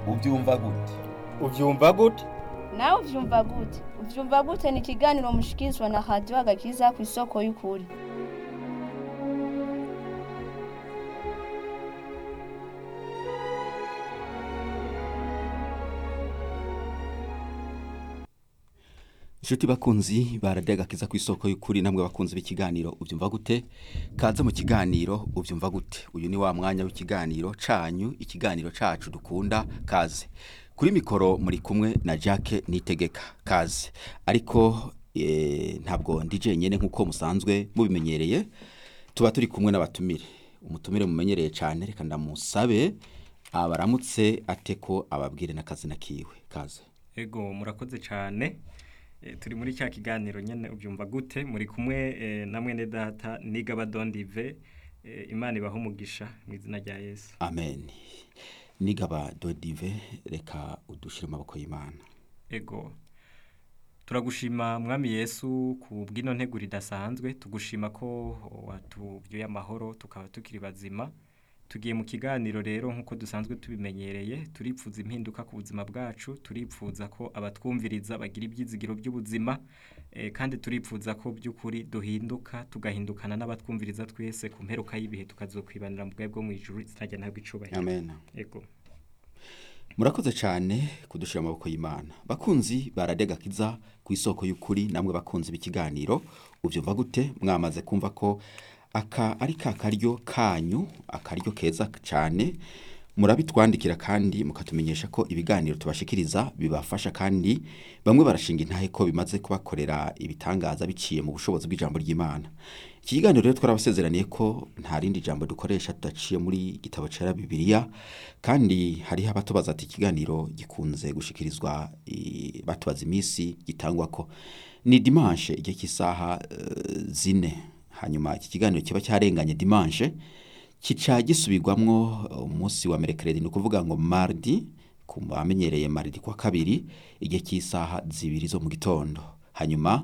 ubyumva gute ubyumva gute nawe uvyumva gute uvyumva gute ni ikiganiro mushikirizwa na radiyo agakiza ku isoko y'ukuri inshuti bakunzi baradagakiza ku isoko y'ukuri namwe bakunzi b'ikiganiro ubyumva gute kaze mu kiganiro ubyumva gute uyu ni wa mwanya w'ikiganiro canyu ikiganiro cacu dukunda kaze kuri mikoro muri kumwe na Jacques Nitegeka kaze ariko eh, ntabwo ndi jenyene nk'uko musanzwe mubimenyereye tuba turi kumwe n'abatumire umutumire mumenyereye cyane reka ndamusabe abaramutse ateko ababwire n'akazina kiwe kaze ego murakoze cyane Eh, turi muri cya kiganiro nyene ubyumva gute muri kumwe eh, na mwene data nigaba dondive eh, imana ibaho umugisha mu izina rya yesu amen nigaba dodive reka udushire mu maboko y'imana ego turagushima mwami yesu ku bw'ino nteguro idasanzwe tugushima ko watubyuye amahoro tukaba tukiri bazima tugiye mu kiganiro rero nk'uko dusanzwe tubimenyereye turipfuza impinduka ku buzima bwacu turipfuza ko abatwumviriza bagira ibyizigiro by'ubuzima eh, kandi turipfuza ko by'ukuri duhinduka tugahindukana n'abatwumviriza twese ku mperuka y'ibihe tukazokwibanira mu bwawe bwo mu ijuru izina ntabwo icubahiro amen ego murakoze cyane kudushira mu maboko y'imana bakunzi baradegakiza ku isoko y'ukuri namwe bakunzi b'ikiganiro ubyumva gute mwamaze kumva ko aka ari ka karyo kanyu akaryo keza cyane murabitwandikira kandi mukatumenyesha ko ibiganiro tubashikiriza bibafasha kandi bamwe barashinga intahe ko bimaze kubakorera ibitangaza biciye mu bushobozi bw'ijambo ry'imana iki kiganiro rero twarabasezeraniye ko nta rindi jambo dukoresha tudaciye muri gitabo cera bibiliya kandi hariho abatubaza ati ikiganiro gikunze gushikirizwa eh, batubaza iminsi gitangwa ko ni dimanche igihe cy'isaha eh, zine hanyuma iki kiganiro kiba cyarenganye dimanche kica gisubirwamwo umunsi wa merekeredi ni ukuvuga ngo mardi ku bamenyereye mardi kwa kabiri igihe cy'isaha zibiri zo mu gitondo hanyuma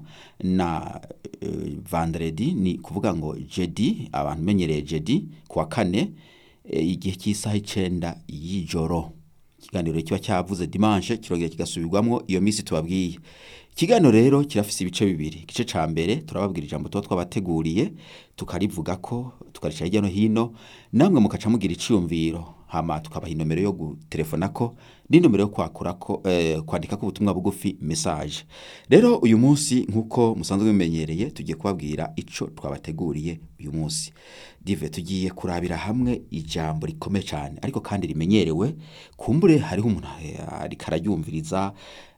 na uh, vendredi ni kuvuga ngo jedi abantu menyereye jedi kuwa kane eh, igihe cy'isaha icenda y'ijoro ikiganiro kiba cyavuze dimanche kirongera kigasubirwamwo iyo minsi tubabwiye ikiganiro rero kirafise ibice bibiri igice ca mbere turababwira ijambo tuba twabateguriye tukarivuga ko tukarica hirya no hino namwe mukaca mugira iciyumviro hama tukabaha inomero yo gutelefona ko n'inomero yo kwakura ko eh, kwandika ko ubutumwa bugufi message rero uyu munsi nk'uko musanzwe mumenyereye tugiye kubabwira ico twabateguriye uyu munsi dive tugiye kurabira hamwe ijambo rikomeye cyane ariko kandi rimenyerewe kumbure hariho umuntu eh, ariko araryumviriza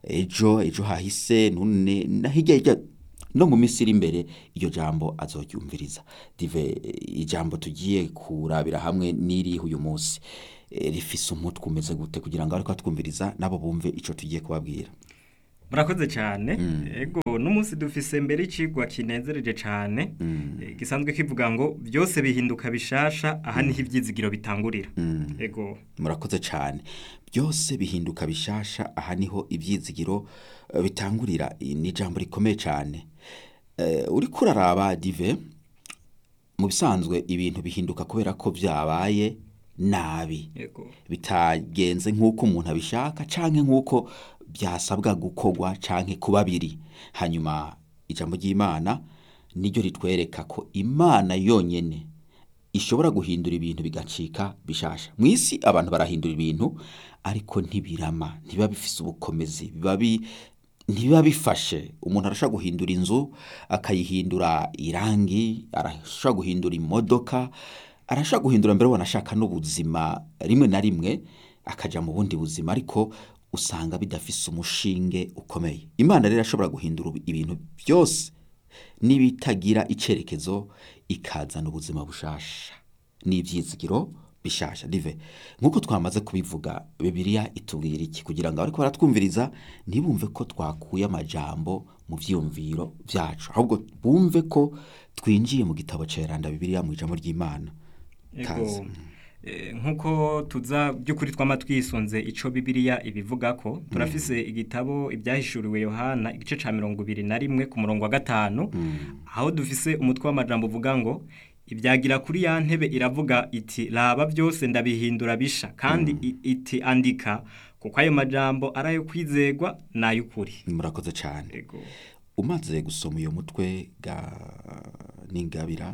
ejo ejo hahise none na hirya hirya no mu minsi iri imbere iryo jambo azoryumviriza dive eh, ijambo tugiye kurabira hamwe n'iriho uyu munsi Eh, rifise umutwe umeze gute kugira ngo ariko twumviriza nabo bumve ico tugiye kubabwira murakoze cyane ego n'umunsi dufise mbere icigwa kinezereje cyane eh, gisanzwe kivuga ngo byose bihinduka bishasha aha niho ibyizigiro bitangurira ego murakoze cyane byose bihinduka bishasha aha niho ibyizigiro eh, bitangurira Iri ni ijambo rikomeye cyane Eh, uriko uraraba dive mu bisanzwe ibintu bihinduka kubera ko byabaye nabi ego bitagenze nk'uko umuntu abishaka canke nk'uko byasabwa gukorwa canke kuba biri hanyuma ijambo ry'imana niryo ritwereka ko imana yonyene ishobora guhindura ibintu bigacika bishasha mu isi abantu barahindura ibintu ariko ntibirama ntibiba bifise ubukomezi biba bi ntibiba bifashe umuntu arashobora guhindura inzu akayihindura irangi arashobora guhindura imodoka arashobora guhindura mbere wanashaka n'ubuzima rimwe na rimwe akaja mu bundi buzima ariko usanga bidafise umushinge ukomeye imana rero ashobora guhindura ibintu byose n'ibitagira icerekezo ikazana ubuzima bushasha n'ivyizigiro bishasha dive nk'uko twamaze kubivuga bibiliya itubwira iki kugira ngo abariko baratwumviriza ntibumve ko twakuye amajambo mu vyiyumviro vyacu ahubwo bumve ko twinjiye mu gitabo ceranda bibiliya mu ijambo ry'imana Kaze. ego Eh, nk'uko tuza by'ukuri twama twisunze ico bibiliya ibivuga ko turafise igitabo ibyahishuriwe yohana igice ca mirongo ibiri na rimwe ku murongo wa gatanu aho dufise umutwe w'amajambo uvuga ngo ibyagira kuri ya ntebe iravuga iti raba byose ndabihindura bisha kandi i- iti andika kuko ayo majambo ari ayo kwizegwa n'ay'ukuri murakoze cyane Ego. umaze gusoma uyu mutwe ga n'ingabira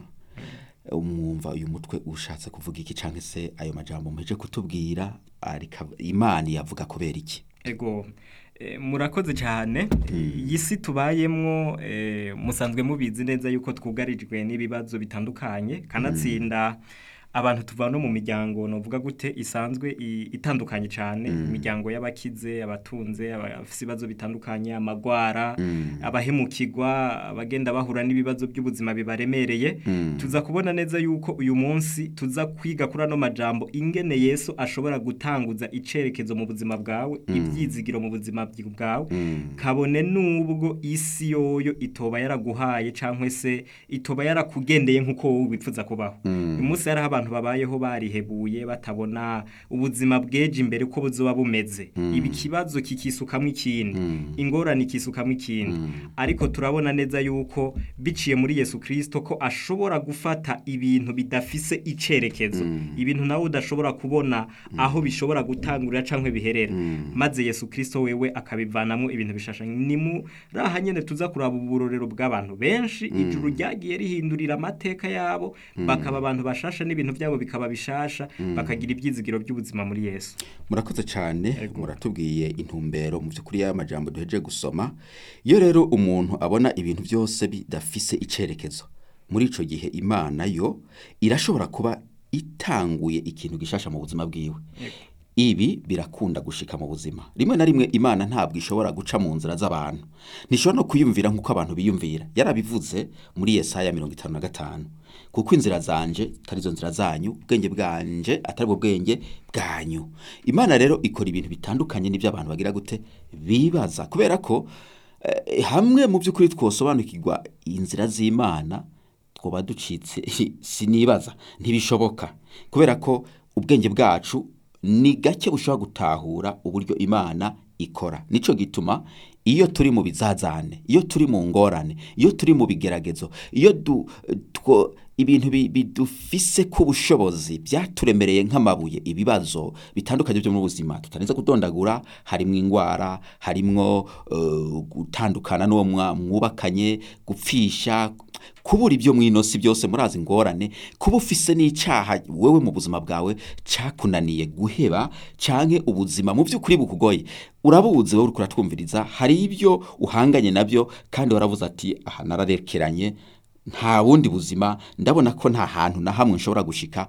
umwumva uyu mutwe ushatse kuvuga iki cyangwa se ayo majambo muheje kutubwira arika imana yavuga kubera iki Ego eh, murakoze cyane iyi si tubayemwo eh, musanzwe mubizi neza yuko twugarijwe n'ibibazo bitandukanye kanatsinda abantu tuva no mu miryango novuga gute isanzwe i- itandukanye cyane imiryango y'abakize abatunze abafite ibibazo bitandukanye amagwara abahemukirwa abagenda bahura n'ibibazo by'ubuzima bibaremereye tuza kubona neza yuko uyu munsi tuza kwiga kuri ano majambo ingene Yesu ashobora gutanguza icerekezo mu buzima bwawe ibyizigiro mu buzima bwi- bwawe kabone nubwo isi yoyo itoba yaraguhaye cyangwa se itoba yarakugendeye nk'uko wowe wifuza kubaho uyu munsi hariho abantu babayeho barihebuye batabona ubuzima bweje imbere uko buzoba bumeze ibi kibazo kikisukamo ikindi ingorane ikisukamo ikindi ariko turabona neza yuko biciye muri Yesu Kristo ko ashobora gufata ibintu bidafise icerekezo ibintu nawe udashobora kubona aho bishobora gutangurira canke biherera maze Yesu Kristo wewe akabivanamo ibintu bishasha ni muri aha nyene tuza kuraba uburorero bw'abantu benshi ijuru ryagiye rihindurira amateka yabo bakaba abantu bashasha n'ibintu byabo bikaba bishasha bakagira ibyizigiro by'ubuzima muri Yesu murakoze cyane Ego. muratubwiye intumbero mu by'ukuri y'aya majambo duheje gusoma iyo rero umuntu abona ibintu byose bidafise icerekezo muri ico gihe imana yo irashobora kuba itanguye ikintu gishasha mu buzima bwiwe ibi birakunda gushika mu buzima rimwe na rimwe imana ntabwo ishobora guca mu nzira z'abantu ntishobora no kwiyumvira nk'uko abantu biyumvira yarabivuze muri yesaya mirongo itanu na gatanu kuko inzira zanje atari zo nzira zanyu ubwenge bwanje atari bwo bwenge bwanyu imana rero ikora ibintu bitandukanye n'ibyo abantu bagira gute bibaza kubera ko eh, hamwe mu by'ukuri twosobanukirwa inzira z'imana twoba ducitse sinibaza ntibishoboka kubera ko ubwenge bwacu ni gake bushobora gutahura uburyo imana ikora nico gituma iyo turi mu bizazane iyo turi mu ngorane iyo turi mu bigeragezo iyo du, two, ibintu bi- bidufise ku bushobozi byaturemereye nk'amabuye ibibazo bitandukanye byo mu buzima tutarinze kudondagura harimwo ingwara harimwo uh, gutandukana n'uwo mwa- mwubakanye gupfisha kubura ibyo mwinosi byose murazi ingorane kuba ufise n'icyaha wewe mu buzima bwawe cakunaniye guheba canke ubuzima mu by'ukuri bukugoye urabuzi wowe uriko uratwumviriza hari ibyo uhanganye nabyo kandi waravuze ati aha nararekeranye nta bundi buzima ndabona ko nta hantu na hamwe nshobora gushika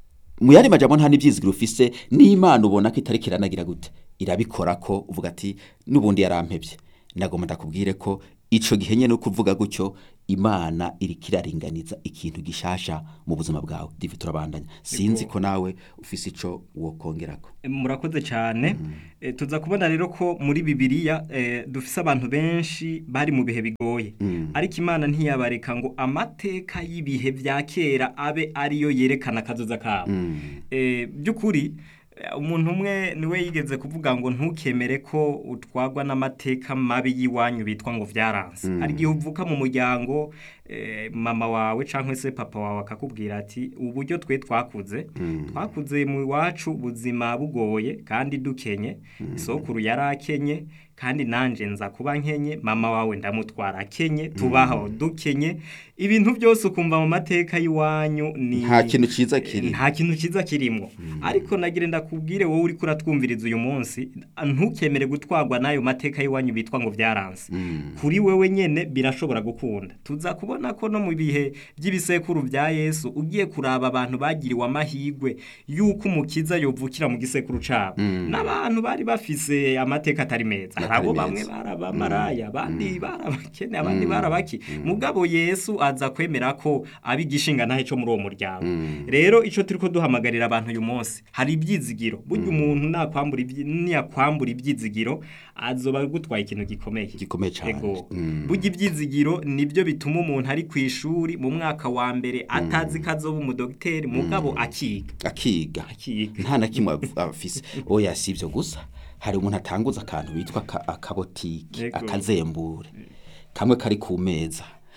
mu yandi majambo nta n'ibyizigiro ufise n'imana ubona ko itariko iranagira gute irabikora ko uvuga ati n'ubundi yarampebye ndagomba ndakubwire ko ico gihe nyene no kuvuga gutyo imana iriko iraringaniza ikintu gishasha mu buzima bwawe divi turabandanya sinzi ko nawe ufise ico wokongerako murakoze cyane Eh, tuza kubona rero ko muri bibiliya eh, dufise abantu benshi bari mu bihe bigoye ariko imana ntiyabareka ngo amateka y'ibihe vya kera abe ariyo yerekana akazoza kabo Eh, by'ukuri eh, umuntu umwe niwe yigeze kuvuga ngo ntukemere ko utwagwa n'amateka mabi y'iwanyu bitwa ngo vyaranse hari igihe uvuka mu muryango eh, mama wawe cyangwa se papa wawe akakubwira ati uburyo twe twakuze twakuze mu iwacu ubuzima bugoye kandi dukenye isokuru yari akenye kandi nanje nza kuba nkenye mama wawe ndamutwara akenye tubaho dukenye ibintu byose ukumva mu mateka y'iwanyu ni nta kintu ciza kiri nta kintu cyiza kirimo ariko nagire ndakubwire wowe uri kuratwumviriza uyu munsi ntukemere gutwarwa n'ayo mateka y'iwanyu bitwa ngo byaranze kuri wewe nyene birashobora gukunda tuza kubona ko no mu bihe by'ibisekuru bya yesu ugiye kuraba abantu bagiriwe amahigwe y'uko umukiza yovukira mu gisekuru cabo n'abantu bari bafise amateka atari meza hari abo Atari bamwe meza. barabamaraya abandi barabakene abandi barabaki mugabo yesu aza kwemera ko abigishinga ntahe cyo muri uwo muryango rero ico turiko duhamagarira abantu uyu munsi hari ibyizigiro burya umuntu nakwambura ibyi- niyakwambura ibyizigiro azoba gutwaye ikintu gikomeye gikomeye cyane Ego. Mm. burya ibyizigiro nibyo bituma umuntu ari ku ishuri mu mwaka wa mbere atazi ko azoba umudogiteri mugabo akiga akiga akiga nta na kimwe av- afise oya si ibyo gusa hari umuntu atanguza akantu bitwa aka- akabotike Yego. akazembure kamwe kari ku meza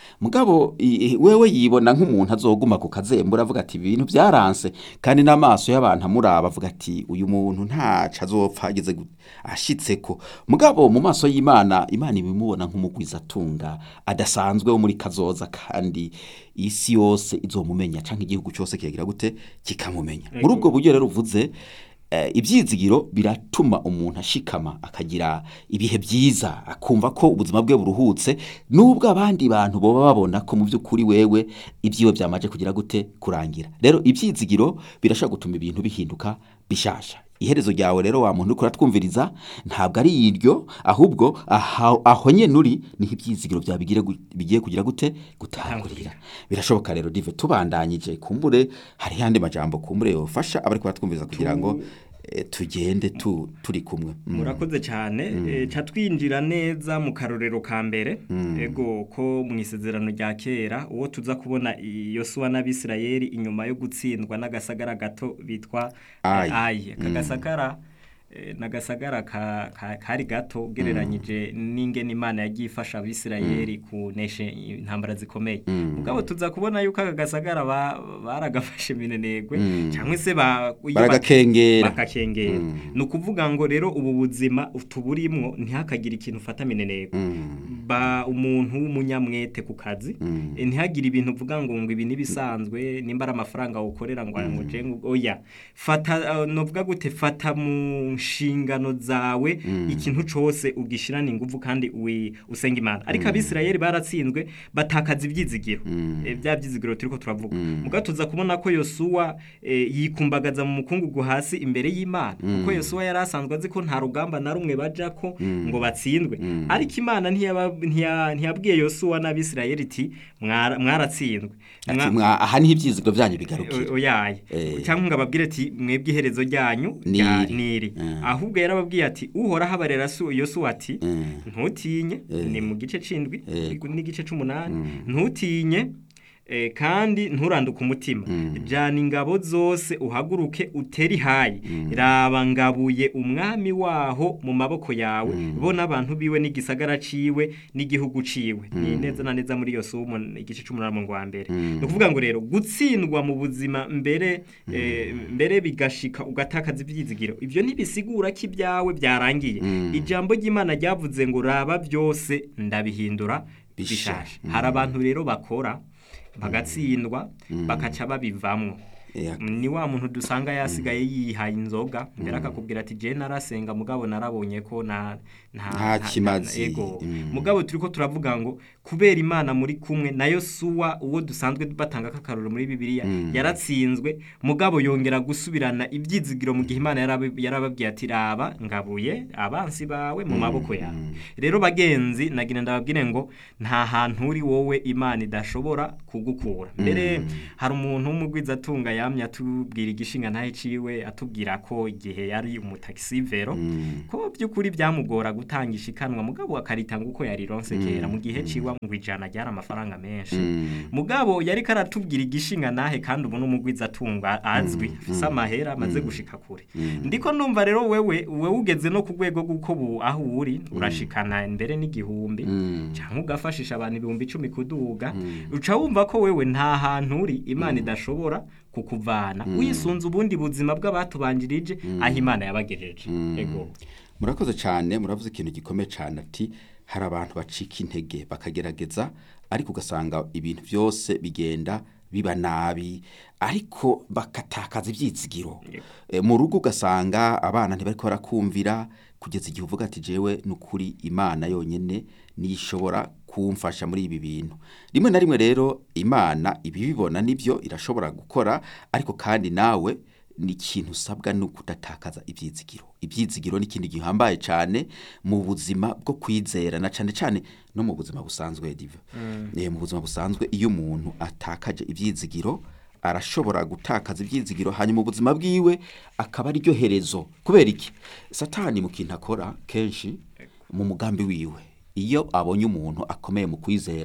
mugabo i- i- wewe yibona nk'umuntu azoguma ku kazembura avuga ati ibintu byaranse kandi n'amaso y'abantu amuraba avuga ati uyu muntu ntaco azopfa ageze gu- ashitseko mugabo mu maso y'imana imana ibimubona nk'umugwizatunga adasanzwe wo muri kazoza kandi isi yose izomumenya canke igihugu cyose kiyagira gute kikamumenya muri ubwo buryo rero uvuze eh, ibyizigiro biratuma umuntu ashikama akagira ibihe byiza akumva ko ubuzima bwe buruhutse nubwo abandi bantu boba babona ko mu by'ukuri wewe ibyiwe byamaje kugira gute kurangira rero ibyizigiro birashobora gutuma ibintu bihinduka bishasha iherezo ryawe rero wa muntu uriko uratwumviriza ntabwo ari iryo ahubwo aha- aho nyene uri niho ibyizigiro byawe bigire gu- bigiye kugira gute gutangurira birashoboka rero dive tubandanyije kumbure hari yandi majambo kumbure yofasha abari kubatwumviriza kugira ngo eh, tugende tu, turi kumwe Mm. murakoze cyane eh, ca twinjira neza mu karorero ka mbere ego ko mu isezerano rya kera uwo tuza kubona i- yosuwa n'abisirayeli inyuma yo gutsindwa n'agasagara gato bitwa eh, Ayi. ayi aka gasagara eh, n'agasagara ka- ka- kari gato ugereranyije n'ingene imana yagiye ifasha abisirayeli kunesha intambara zikomeye mugabo tuza kubona yuko aka gasagara ba- baragafashe minenegwe cyangwa se ba- iyo ba- baragakengera bakakengera ni ukuvuga ngo rero ubu buzima tuburimwo ntihakagire ikintu ufata mineneko Mm. ba umuntu w'umunyamwete ku kazi eh, ntihagire ibintu uvuga ngo ngo ibi nibisanzwe nimba ari amafaranga ukorera ngo ngo je ngo oya fata uh, novuga gute fata mu nshingano zawe ikintu cose ugishirana ingufu kandi wi- usenga imana ariko abisirayeli baratsinzwe batakaza ibyizigiro Eh, bya byizigiro turiko turavuga muga tuza kubona ko yosuwa eh, yikumbagaza mu mukungugu hasi imbere y'imana kuko yosuwa yari asanzwe azi ko nta rugamba na rumwe bajako ngo batsindwe ariko imana ntiyaba- ntiya- ntiyabwiye yosuwa n'abisirayeli iti "Mwara- mwaratsindwe ati Mwa- mwa- aha niho ibyizigiro byanyu bigarukira O- oyaye Eh. cyangwa ngo ababwire ati mwebwe iherezo ryanyu rya Niri. niri Eh. ahubwo yarababwiye ati uhoraho abarera su- yosuwa ati Eh. ntutinye Eh. ni mu gice c'indwi Yego. n'igice c'umunani ntutinye eh, kandi nturanduke umutima jana ingabo zose uhaguruke uteri hayi raba ngabuye umwami waho mu maboko yawe bo n'abantu biwe n'igisagara ciwe n'igihugu ciwe ni neza na neza muri yosuwa umu- igice c'umunani mu wa mbere ni ukuvuga ngo rero gutsindwa mu buzima mbere eh, mbere bigashika ugatakaza ibyizigiro ibyo ntibisigura ko ibyawe byarangiye ijambo ry'imana ryavuze ngo raba byose ndabihindura bishaje hari abantu rero bakora bagatsindwa bakaca babivamwo Yeah. ni wa muntu dusanga yasigaye yihaye inzoga mbere akakubwira ati je narasenga mugabo narabonye ko na nta Nta nta- kimazi. ego Mm. mugabo turiko turavuga ngo kubera imana muri kumwe nayo suwa uwo dusanzwe batanga kakaruro muri bibiliya yaratsinzwe mugabo yongera gusubirana ibyizigiro mu gihe imana yarabi- yarababwiye ati raba ngabuye abansi bawe mu maboko yawe rero bagenzi nagira ndababwire ngo nta hantu uri wowe imana idashobora kugukura mbere hari umuntu w'umugwizatunga yamye atubwira igishinga ntahe ciwe atubwira ko igihe yari umutaxivero ko by'ukuri byamugora gutanga ishikanwa mugabo akaritanga uko yarironse kera mu gihe ciwe ngo ijana ryari amafaranga menshi mugabo yari karatubwira igishinga nahe kandi ubu n'umugwizatunga azwi afise amahera amaze gushika kure ndiko numva rero wewe wewe ugeze no ku rwego rw'uko bu aho uri urashikana mbere n'igihumbi cyangwa ugafashisha abantu ibihumbi icumi kuduga uca wumva ko wewe nta hantu uri imana idashobora kukuvana wisunze ubundi buzima bw'abatubanjirije aho imana yabagejeje ego murakoze cyane muravuze ikintu gikomeye cyane ati hari abantu bacika intege bakagerageza ariko ugasanga ibintu byose bigenda biba nabi ariko bakatakaza ibyizigiro Eh, mu rugo ugasanga abana ntibari barakumvira kugeza igihe uvuga ati jewe ni ukuri imana yonyine niyo ishobora kumfasha muri ibi bintu rimwe na rimwe rero imana ibibibona nibyo irashobora gukora ariko kandi nawe ni ikintu usabwa ni ukudatakaza ibyizigiro ibyizigiro ni ikintu gihambaye cyane mu buzima bwo kwizera na cyane cyane no mu buzima busanzwe diva Eh, mu buzima busanzwe iyo umuntu atakaje ibyizigiro arashobora gutakaza ibyizigiro hanyuma ubuzima bwiwe akaba ariryo herezo kubera iki satani mu kintu akora kenshi mu mugambi wiwe iyo abonye umuntu akomeye mu kwizera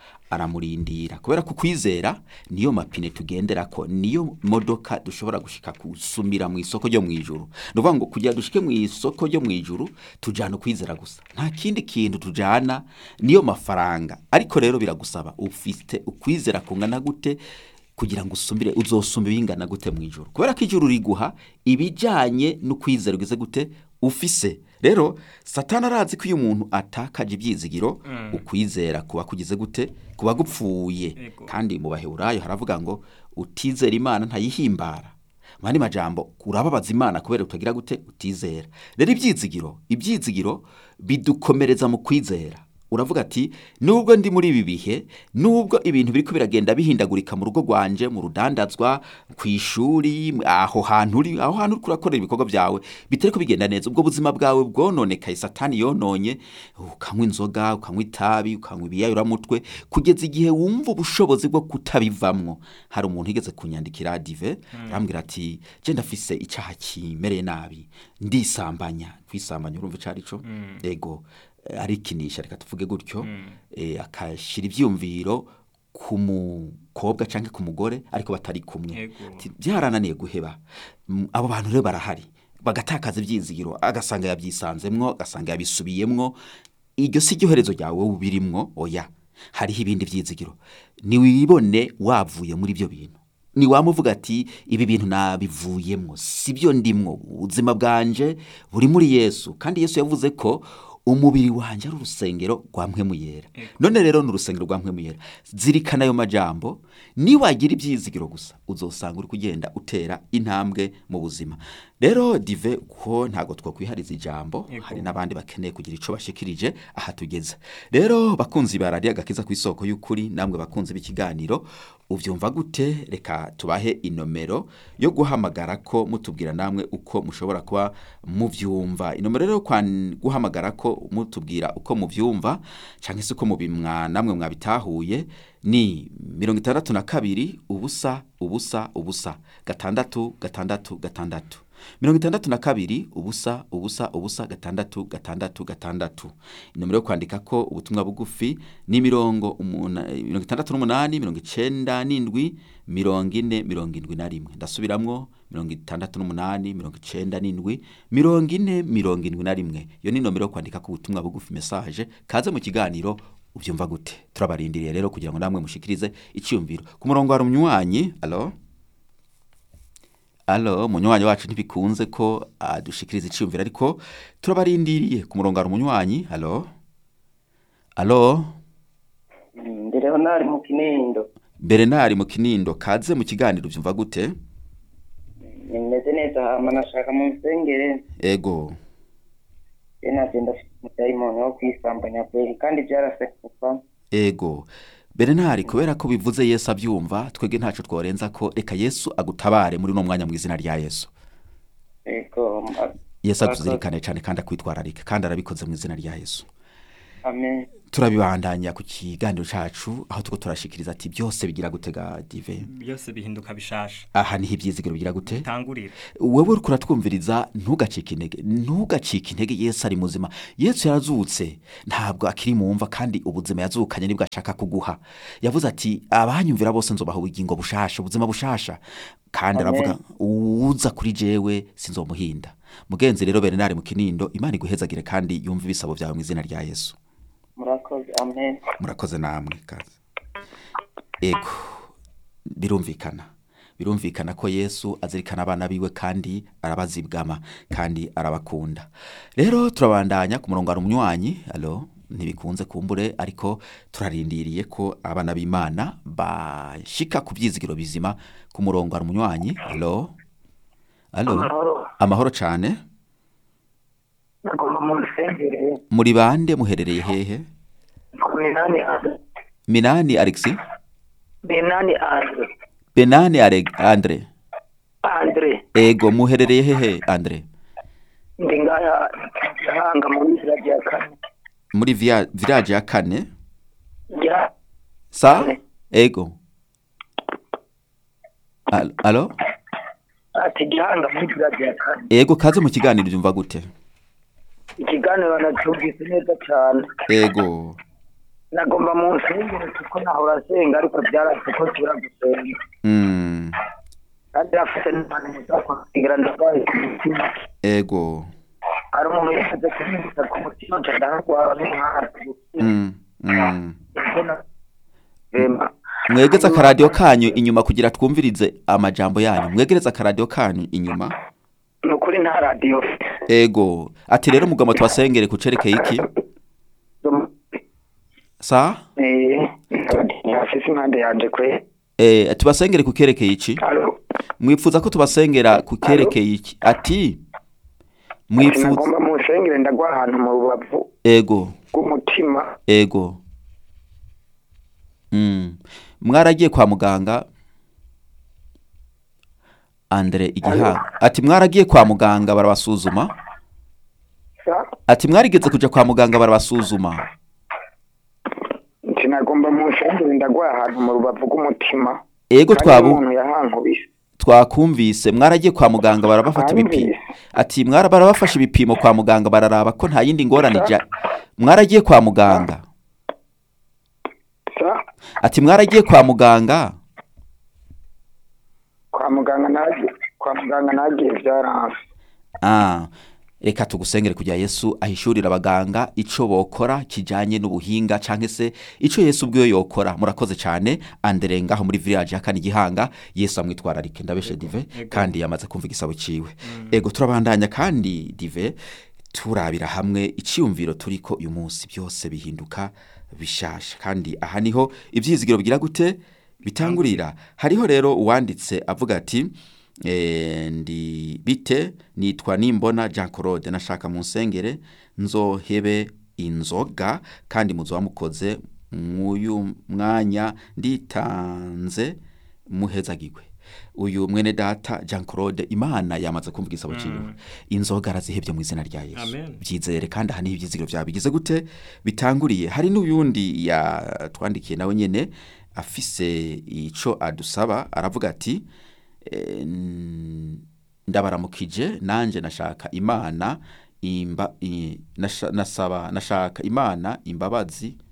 aramurindira kubera ko kwizera niyo mapine tugenderako niyo modoka dushobora gushika gusumira mu isoko ryo mu ijuru ni ukuvuga ngo kugira dushike mu isoko ryo mu ijuru tujyana ukwizera gusa nta kindi kintu tujyana niyo mafaranga ariko rero biragusaba ufite ukwizera kungana gute kugira ngo usumbire uzosumbe bingana gute mu ijuru kubera ko ijuru riguha ibijyanye n'ukwizera ugize gute ufise rero satani arazi ko iyo umuntu atakaje ibyizigiro ukwizera kuba kugize gute kuba gupfuye Ego. kandi mu baheburayo haravuga ngo utizera imana ntayihimbara mu yandi majambo urababaza imana kubera utagira gute utizera rero ibyizigiro ibyizigiro bidukomereza mu kwizera uravuga ati nubwo ndi muri ibi bihe nubwo ibintu biriko biragenda bihindagurika mu rugo rwanje mu rudandazwa ku ishuri aho hantu uri aho hantu uriko urakorera ibikorwa byawe bitariko bigenda neza ubwo buzima bwawe bwononekaye satani yononye ukanywa inzoga ukanywa itabi ukanywa ibiyayuramutwe kugeza igihe wumva ubushobozi bwo kutabivamwo hari umuntu yigeze kunyandikira dive arambwira ati je ndafise icyaha kimereye nabi ndisambanya kwisambanya urumva ico arico ego eh, arikinisha reka tuvuge gutyo eh, akashira ivyumviro ku mukobwa canke ku mugore ariko batari kumwe Ego. Ati, byarananiye guheba Mm, abo bantu rero barahari bagatakaza ibyizigiro agasanga yabyisanzemwo agasanga yabisubiyemwo iryo si ryo herezo ryawe wowe ubirimwo oya hariho ibindi byizigiro niwibone wavuye muri ibyo bintu niwamuvuga ati ibi bintu nabivuyemwo si byo ndimwo ubuzima bwanje buri muri yesu kandi yesu yavuze ko umubiri wanjye ari urusengero rwa mpwemu yera none rero ni urusengero rwa mpwemu yera zirikana ayo majambo niwagira ibyizigiro gusa uzosanga uri kugenda utera intambwe mu buzima rero dive ko ntabwo twakwihariza ijambo Yego. hari n'abandi bakeneye kugira icyo bashikirije aha tugeze rero bakunzi ba radiyo agakiza ku isoko y'ukuri namwe bakunzi b'ikiganiro ubyumva gute reka tubahe inomero yo guhamagara ko mutubwira namwe uko mushobora kuba mubyumva inomero rero yo kwan- guhamagara ko mutubwira uko mubyumva cyangwa se uko mubimwa namwe mwabitahuye ni mirongo itandatu na kabiri ubusa ubusa ubusa gatandatu gatandatu gatandatu mirongo itandatu na kabiri ubusa ubusa ubusa gatandatu gatandatu gatandatu inomero yo kwandika ko ubutumwa bugufi ni mirongo umuna- mirongo itandatu n'umunani mirongo icenda n'indwi mirongo ine mirongo indwi na rimwe ndasubiramwo mirongo itandatu n'umunani mirongo icenda n'indwi mirongo ine mirongo indwi na rimwe iyo ni inomero yo kwandika ko ubutumwa bugufi mesaje kaze mu kiganiro ubyumva gute turabarindiriye rero kugira ngo namwe mushikirize icyumviro ku murongo hari umunywanyi alo alo umunywanyi wacu ntibikunze ko adushikiriza icyumviro ariko turabarindiriye ku murongo hari umunywanyi alo alo ndi leonari mu kinindo berenari mu kinindo kaze mu kiganiro ubyumva gute nimeze neza hama nashaka mu nsengere ego je nagenda afite umudayimoni wo kwisambanya kweri kandi byarase kuva ego berenari kubera ko bivuze yesu abyumva twebwe ntacu tworenza ko reka yesu agutabare muri uno mwanya mu izina rya yesu ego ma- yesu atuzirikane cyane kandi akwitwararike kandi arabikoze mu izina rya yesu amen turabibandanya ku kiganiro cacu aho tuko turashikiriza ati byose bigira gutega dive byose bihinduka bishasha aha niho ibyizigiro bigira gute tangurira wewe uriko uratwumviriza ntugacike intege ntugacike intege yesu ari muzima yesu yarazutse ntabwo akiri mu mva kandi ubuzima yazukanye nibwo ashaka kuguha yavuze ati abanyumvira bose nzobaha ubugingo bushasha ubuzima bushasha kandi Amen. aravuga uwuza kuri jewe sinzomuhinda mugenzi rero berenari mu kinindo imana iguhezagire kandi yumve ibisabo byawe mu izina rya yesu murakoze amen murakoze namwe kazi ego birumvikana birumvikana ko yesu azirikana abana biwe kandi arabazibwama kandi arabakunda rero turabandanya ku murongo hari umunywanyi alo ntibikunze kumbure ariko turarindiriye ko abana b'imana bashika ku byizigiro bizima ku murongo hari umunywanyi alo alo amahoro amahoro cyane nagomba mu nsengere muri bande muherereye hehe ku minani ane minani alexi minani ane benani Ale- andre andre ego muherereye hehe andre ndi ngaya gihanga mu nzira rya kane muri via- village ya kane ya sa ego Al- alo ati gihanga mu nzira rya kane ego kaze mu kiganiro byumva gute ikiganiro nacyumvise neza cyane ego nagomba mu nsengero kuko nahora asenga ariko byarase ko tubura gusenga Mm, kandi afite n'ahantu heza kugira ndarwaye ku mutima ego hari umuntu yashyize kunyibutsa ku mutima nca ndarwara n'umwaka Mm, mm. rema mwegeze akaradiyo kanyu inyuma kugira twumvirize amajambo yanyu mwegereze akaradiyo kanyu inyuma ni ukuri nta radiyo ego ati rero mugabo tubasengere ku cerekeye iki sa afise impande yanje kwe eh, tubasengere ku kerekeye iki Alo? mwifuza ko tubasengera ku kerekeye iki ati mwifuza nagomba mu nsengero ndagwa ahantu mu rubavu ego rw'umutima ego mm. mwaragiye kwa muganga andre igihanga ati mwaragiye kwa muganga barabasuzuma sa ati mwarigeze kuja kwa muganga barabasuzuma nti nagomba mu nsengero ndagwa ahantu mu rubavu rw'umutima ego Kandi twabu umuntu yahankubise twakumvise mwaragiye kwa muganga barabafata ibipimo Twumvise. ati mwara barabafashe ibipimo kwa muganga bararaba ko nta yindi ngorane ija mwaragiye kwa muganga sa ati mwaragiye kwa muganga kwa muganga nagiye kwa muganga nagiye byaranse ah reka tugusengere kugira yesu ahishurira abaganga ico bokora kijanye n'ubuhinga canke se ico yesu ubwiwe yokora murakoze cane andere ngaho muri village ya kane gihanga yesu amwitwararike ndabeshe dive Ego. kandi yamaze kumva igisabo ciwe ego turabandanya kandi dive turabira hamwe iciyumviro turiko uyu munsi byose bihinduka bishasha kandi aha niho ivyizigiro bigira gute bitangurira hariho rero uwanditse avuga ati eh, ndi bite nitwa nimbona Jean Claude nashaka mu nsengere nzohebe inzoga kandi muzoba mukoze mwuyu mwanya nditanze muhezagirwe uyu mwene data Jean Claude Imana yamaze kumva igisabo ciwe inzoga arazihebye mu izina rya Yesu Amen. byizere kandi aha niho ibyizigiro byawe bigize gute bitanguriye hari n'uyundi yatwandikiye nawe nyene afise ico adusaba aravuga ati eh, n- ndabaramukije nanje nashaka imana imba i- nasha- nasaba nashaka imana imbabazi